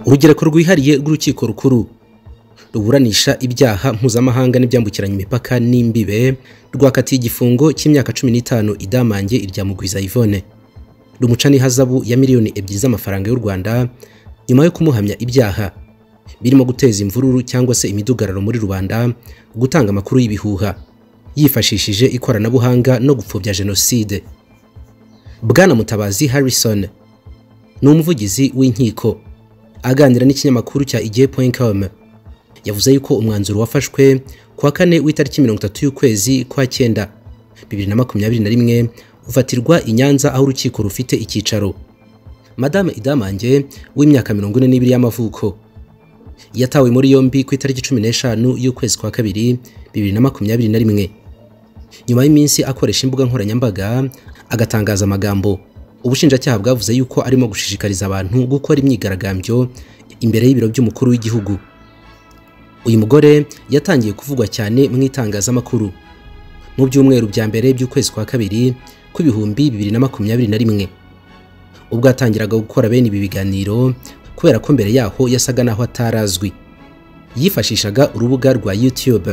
Urugereko rwihariye rw'urukiko rukuru ruburanisha ibyaha mpuzamahanga n'ibyambukiranya imipaka n'imbibe rwakatiye igifungo cy'imyaka cumi n'itanu idamange irya Mugwiza Yvonne rumuca n'ihazabu ya miliyoni ebyiri z'amafaranga y'u Rwanda nyuma yo kumuhamya ibyaha birimo guteza imvururu cyangwa se imidugararo muri rubanda gutanga amakuru y'ibihuha yifashishije ikoranabuhanga no gupfobya jenoside bwana mutabazi harrison ni umuvugizi w'inkiko aganira n'ikinyamakuru cya igihe.com yavuze yuko umwanzuro wafashwe kuwa kane w'itariki mirongo itatu y'ukwezi kwa cyenda bibiri na makumyabiri na rimwe ufatirwa i Nyanza aho urukiko rufite icyicaro madame idamange w'imyaka mirongo ine n'ibiri y'amavuko yatawe muri yombi ku itariki cumi n'eshanu y'ukwezi kwa kabiri bibiri na makumyabiri na rimwe nyuma y'iminsi akoresha imbuga nkoranyambaga agatangaza amagambo ubushinjacyaha bwavuze yuko arimo gushishikariza abantu gukora imyigaragambyo imbere y'ibiro by'umukuru w'igihugu uyu mugore yatangiye kuvugwa cyane mu itangazamakuru mu byumweru bya mbere by'ukwezi kwa kabiri kw'ibihumbi bibiri na makumyabiri na rimwe ubwo yatangiraga gukora bene ibi biganiro kubera ko mbere yaho yasaga naho atarazwi yifashishaga urubuga rwa YouTube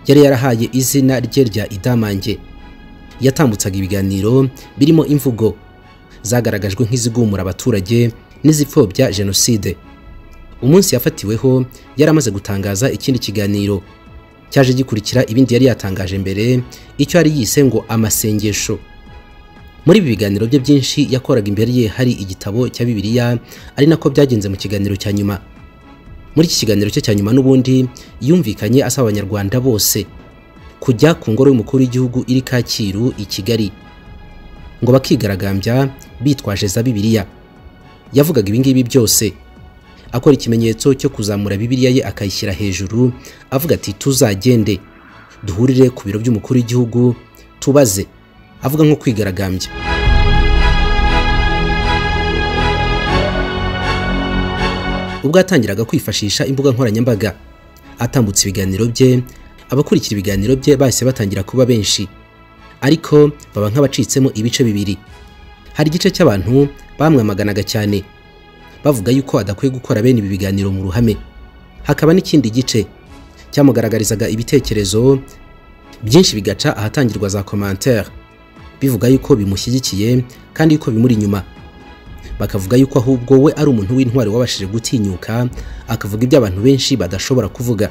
yari yarahaye izina rye rya idamange yatambutsaga ibiganiro birimo imvugo zagaragajwe nk'izigumura abaturage n'izipfobya jenoside umunsi yafatiweho yari amaze gutangaza ikindi kiganiro cyaje gikurikira ibindi yari yatangaje mbere icyo yari yise ngo amasengesho muri ibi biganiro bye byinshi yakoraga imbere ye hari igitabo cya bibiliya ari nako byagenze mu kiganiro cya nyuma muri iki kiganiro cye cya nyuma n'ubundi yumvikanye asaba abanyarwanda bose kujya ku ngoro y'umukuru w'igihugu iri Kacyiru i Kigali ngo bakigaragambya bitwaje za bibiliya yavugaga ibingibi byose akora ikimenyetso cyo kuzamura bibiliya ye akayishyira hejuru avuga ati tuzagende duhurire ku biro by'umukuru w'igihugu tubaze avuga nko kwigaragambya ubwo yatangiraga kwifashisha imbuga nkoranyambaga atambutse ibiganiro bye abakurikira ibiganiro bye bahise batangira kuba benshi ariko baba nk'abacitsemo ibice bibiri hari igice cy'abantu bamwamaganaga cyane bavuga yuko adakwiye gukora bene ibi biganiro mu ruhame hakaba n'ikindi gice cyamugaragarizaga ibitekerezo byinshi bigaca ahatangirwa za commentaire bivuga yuko bimushyigikiye kandi yuko bimuri inyuma bakavuga yuko ahubwo we ari umuntu w'intwari wabashije gutinyuka akavuga ibyo abantu benshi badashobora kuvuga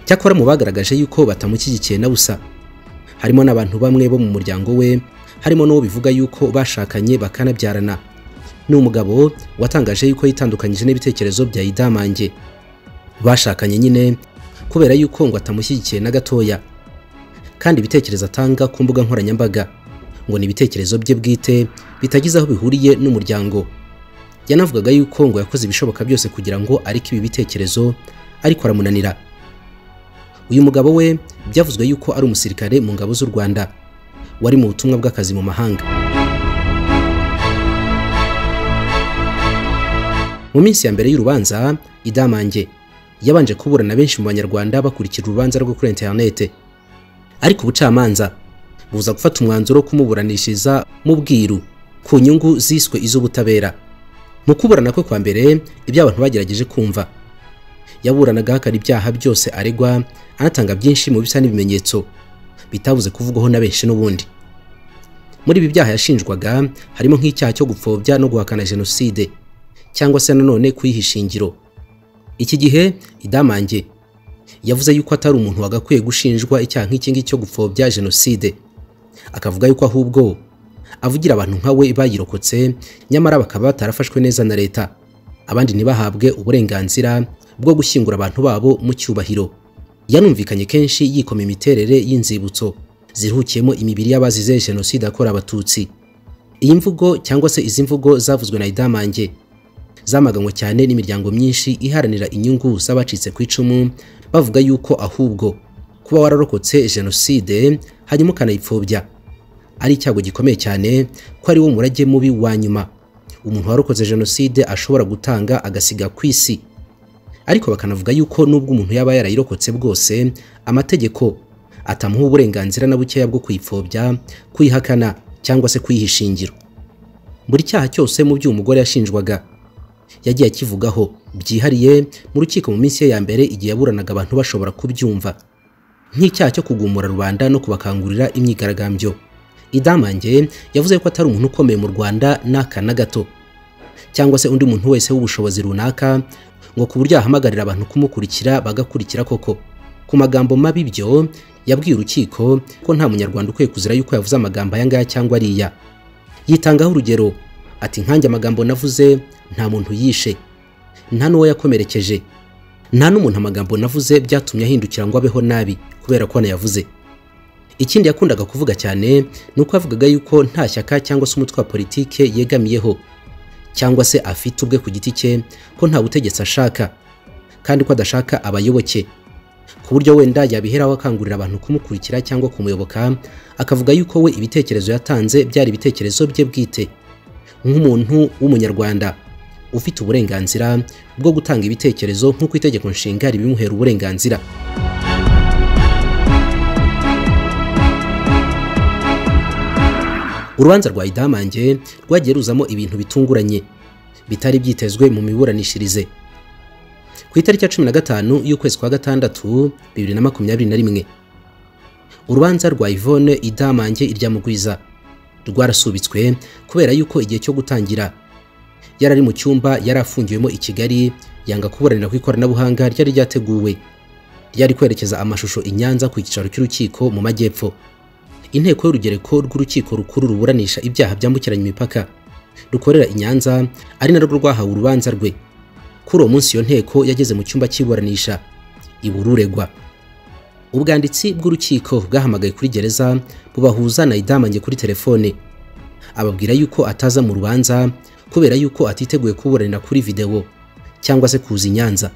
cyakora mu bagaragaje yuko batamushyigikiye na busa harimo n'abantu bamwe bo mu muryango we harimo n'uwo bivuga yuko bashakanye bakanabyarana ni umugabo watangaje yuko yitandukanyije n'ibitekerezo bya idamange bashakanye nyine kubera yuko ngo atamushyigikiye na gatoya kandi ibitekerezo atanga ku mbuga nkoranyambaga ngo ni ibitekerezo bye bwite bitagize aho bihuriye n'umuryango yanavugaga yuko ngo yakoze ibishoboka byose kugira ngo areke ibi bitekerezo ariko aramunanira uyu mugabo we byavuzwe yuko ari umusirikare mu ngabo z'u Rwanda wari mu butumwa bw'akazi mu mahanga mu minsi ya mbere y'urubanza idamange yabanje kuburana benshi mu banyarwanda bakurikira urubanza rwo kuri interinete ariko ubucamanza buza gufata umwanzuro wo kumuburanishiriza mu bwiru ku nyungu ziswe iz'ubutabera mu kuburana kwe kwa mbere ibyo abantu bagerageje kumva yaburanaga hakana ibyaha byose aregwa anatanga byinshi mu bisa n'ibimenyetso bitabuze kuvugwaho na benshi n'ubundi muri ibi byaha yashinjwaga harimo nk'icyaha cyo gupfobya no guhakana jenoside cyangwa se nanone kuyiha ishingiro iki gihe idamange yavuze yuko atari umuntu wagakwiye gushinjwa icyaha nk'iki ngiki cyo gupfobya jenoside akavuga yuko ahubwo avugira abantu nka we bayirokotse nyamara bakaba batarafashwe neza na leta abandi ntibahabwe uburenganzira bwo gushyingura abantu babo mu cyubahiro yanumvikanye kenshi yikoma imiterere y'inzibutso ziruhukiyemo imibiri y'abazize jenoside yakorewe abatutsi iyi mvugo cyangwa se izi mvugo zavuzwe na idamange zamaganywe cyane n'imiryango myinshi iharanira inyungu z'abacitse ku icumu bavuga yuko ahubwo kuba wararokotse jenoside hanyuma ukanayipfobya ari icyago gikomeye cyane ko ari wo murage mubi wa nyuma umuntu warokotse jenoside ashobora gutanga agasiga ku isi ariko bakanavuga yuko n'ubwo umuntu yaba yarayirokotse bwose amategeko atamuha uburenganzira na bukeya bwo kuyipfobya kuyihakana cyangwa se kuyiha ishingiro buri cyaha cyose mu byo uyu mugore yashinjwaga yagiye akivugaho byihariye mu rukiko mu minsi ye ya mbere igihe yaburanaga abantu bashobora kubyumva nk'icyaha cyo kugumura rubanda no kubakangurira imyigaragambyo idamange yavuze ko atari umuntu ukomeye mu rwanda n'aka na gato cyangwa se undi muntu wese w'ubushobozi runaka ngo ku buryo yahamagarira abantu kumukurikira bagakurikira koko ku magambo mabi byo yabwiye urukiko ko nta munyarwanda ukwiye kuzira yuko yavuze amagambo aya ngaya cyangwa ariya yitangaho urugero ati nkanjye amagambo navuze nta muntu yishe nta n'uwo yakomerekeje nta n'umuntu amagambo navuze byatumye ahindukira ngo abeho nabi kubera ko anayavuze ikindi yakundaga kuvuga cyane ni uko yavugaga yuko nta shyaka cyangwa se umutwe wa politike yegamiyeho cyangwa se afite ubwe ku giti cye ko nta butegetsi ashaka kandi ko adashaka abayoboke ku buryo wenda yabiheraho akangurira abantu kumukurikira cyangwa kumuyoboka akavuga yuko we ibitekerezo yatanze byari ibitekerezo bye bwite nk'umuntu w'umunyarwanda ufite uburenganzira bwo gutanga ibitekerezo nk'uko itegeko nshinga ribimuhera uburenganzira urubanza rwa idamange rwagiye ruzamo ibintu bitunguranye bitari byitezwe mu miburanishirize ku itariki ya cumi na gatanu y'ukwezi kwa gatandatu bibiri na makumyabiri na rimwe urubanza rwa ivone idamange iryamugwiza rwarasubitswe kubera yuko igihe cyo gutangira yari ari mu cyumba yari afungiwemo i kigali yanga kuburanira ku ikoranabuhanga ryari ryateguwe ryari kwerekeza amashusho i nyanza ku cyicaro cy'urukiko mu majyepfo inteko y'urugereko rw'urukiko rukuru ruburanisha ibyaha byambukiranya imipaka rukorera i nyanza ari narwo rwahawe urubanza rwe kuri uwo munsi iyo nteko yageze mu cyumba cy'iburanisha ibura uregwa ubwanditsi bw'urukiko bwahamagaye kuri gereza bubahuza na idamange kuri telefone ababwira yuko ataza mu rubanza kubera yuko atiteguye kuburanira kuri videwo cyangwa se kuza inyanza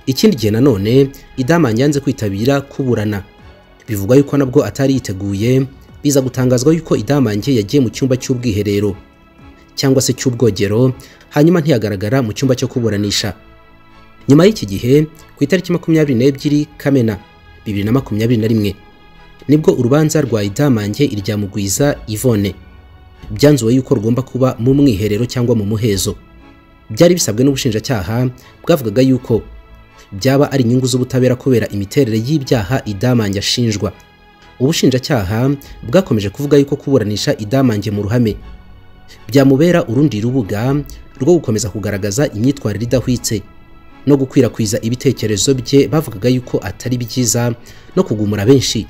ikindi gihe nanone idamange yanze kwitabira kuburana bivugwa yuko nabwo atari yiteguye biza gutangazwa yuko idamange yagiye mu cyumba cy'ubwiherero cyangwa se cy'ubwogero hanyuma ntiyagaragara mu cyumba cyo kuburanisha nyuma y'iki gihe ku itariki makumyabiri n'ebyiri kamena bibiri na makumyabiri na rimwe nibwo urubanza rwa idamange iryamugwiza ivone byanzuwe yuko rugomba kuba mu mwiherero cyangwa mu muhezo byari bisabwe n'ubushinjacyaha bwavugaga yuko byaba ari inyungu z'ubutabera kubera imiterere y'ibyaha idamange ashinjwa ubushinjacyaha bwakomeje kuvuga yuko kuburanisha idamange mu ruhame byamubera urundi rubuga rwo gukomeza kugaragaza imyitwarire idahwitse no gukwirakwiza ibitekerezo bye bavugaga yuko atari byiza no kugumura benshi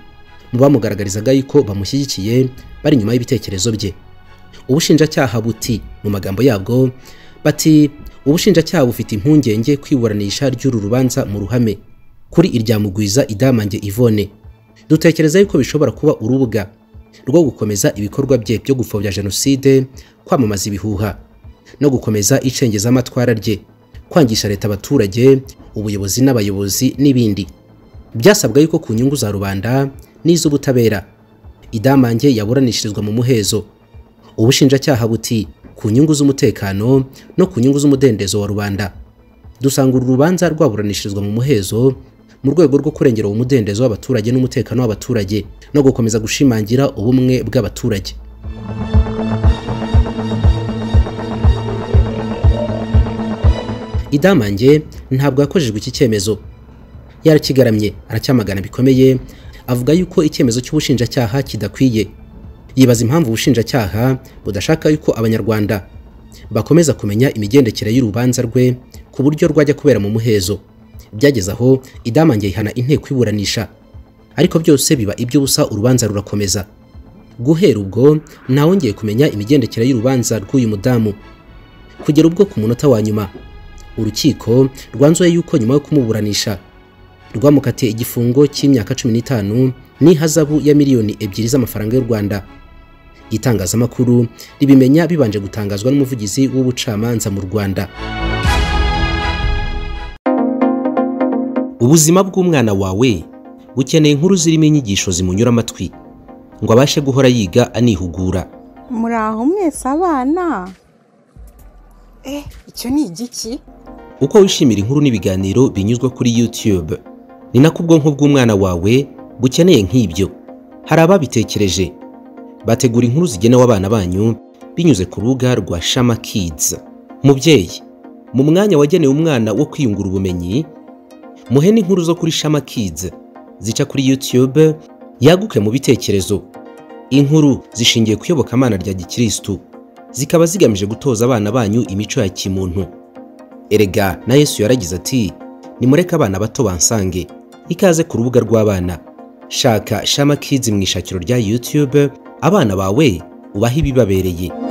mu bamugaragarizaga yuko bamushyigikiye bari inyuma y'ibitekerezo bye ubushinjacyaha buti mu magambo yabwo bati ubushinjacyaha bufite impungenge kwiburanisha ry'uru rubanza mu ruhame kuri iryamugwiza idamange ivone dutekereza yuko bishobora kuba urubuga rwo gukomeza ibikorwa bye byo gupfobya jenoside kwamamaza ibihuha no gukomeza icengezamatwara rye kwangisha leta abaturage ubuyobozi n'abayobozi n'ibindi byasabwa yuko ku nyungu za rubanda n'iz'ubutabera idamange yaburanishirizwa mu muhezo ubushinjacyaha buti ku nyungu z'umutekano no ku nyungu z'umudendezo wa rubanda dusanga uru rubanza rwaburanishirizwa mu muhezo mu rwego rwo kurengera umudendezo w'abaturage n'umutekano w'abaturage no gukomeza gushimangira ubumwe bw'abaturage idamange ntabwo yakojejwe iki cyemezo yarakigaramye aracyamagana bikomeye avuga yuko icyemezo cy'ubushinjacyaha kidakwiye yibaza impamvu ubushinjacyaha budashaka yuko abanyarwanda bakomeza kumenya imigendekere y'urubanza rwe ku buryo rwajya kubera mu muhezo byageze aho idamange yihana inteko iburanisha ariko byose biba iby'ubusa urubanza rurakomeza guhera ubwo ntawongeye kumenya imigendekere y'urubanza rw'uyu mudamu kugera ubwo ku munota wa nyuma urukiko rwanzuye yuko nyuma yo kumuburanisha rwamukatiye igifungo cy'imyaka cumi n'itanu n'ihazabu ya miliyoni ebyiri z'amafaranga y'u Rwanda itangazamakuru ribimenya bibanje gutangazwa n'umuvugizi w'ubucamanza mu Rwanda ubuzima bw'umwana wawe bukeneye inkuru zirimo inyigisho zimunyura amatwi ngo abashe guhora yiga anihugura muraho mwese abana eh icyo ni igiki uko wishimira inkuru n'ibiganiro binyuzwa kuri YouTube ni nako ubwonko bw'umwana wawe bukeneye nk'ibyo hari ababitekereje bategura inkuru zigenewe abana banyu binyuze ku rubuga rwa Shama Kids. Mubyeyi, mu mwanya wagenewe umwana wo kwiyungura ubumenyi, muhe n'inkuru zo kuri Shama Kids zica kuri YouTube yaguke mu bitekerezo. Inkuru zishingiye ku iyobokamana rya Gikristo, zikaba zigamije gutoza abana banyu imico ya kimuntu. Erega na Yesu yaragize ati, nimureke abana bato bansange, ikaze ku rubuga rw'abana. Shaka Shama Kids mu ishakiro rya YouTube, abana bawe ubahe ibibabereye.